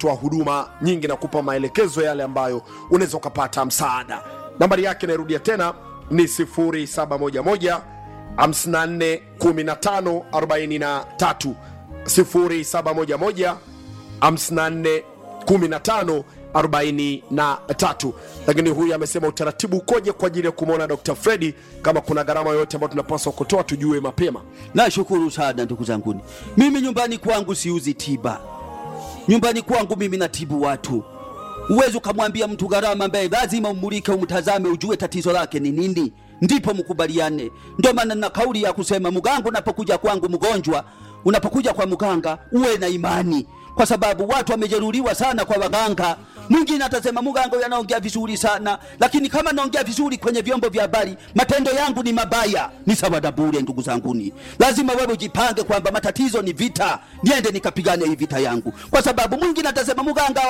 toa huduma nyingi na kupa maelekezo yale ambayo unaweza ukapata msaada nambari yake nairudia tena ni 711 54 15 43 0711 54 15 43 lakini huyu amesema utaratibu ukoje kwa ajili ya kumwona dr fredi kama kuna gharama yoyote ambayo tunapaswa kutoa tujue mapema Nashukuru sana ndugu zanguni, mimi nyumbani kwangu siuzi tiba. Nyumbani kwangu mimi natibu watu. Uwezi ukamwambia mtu gharama ambaye lazima umulike, umtazame, ujue tatizo lake ni nini, ndipo mkubaliane. Ndio maana na kauli ya kusema mganga, unapokuja kwangu mgonjwa, unapokuja kwa mganga uwe na imani, kwa sababu watu wamejeruhiwa sana kwa waganga. Mwingine atasema mganga huyu anaongea vizuri sana, lakini kama naongea vizuri kwenye vyombo vya habari, matendo yangu ni mabaya, ni sawa na bure. Ndugu zanguni, lazima wewe ujipange kwamba matatizo ni vita, niende nikapigane hii vita yangu, kwa sababu mwingine atasema mganga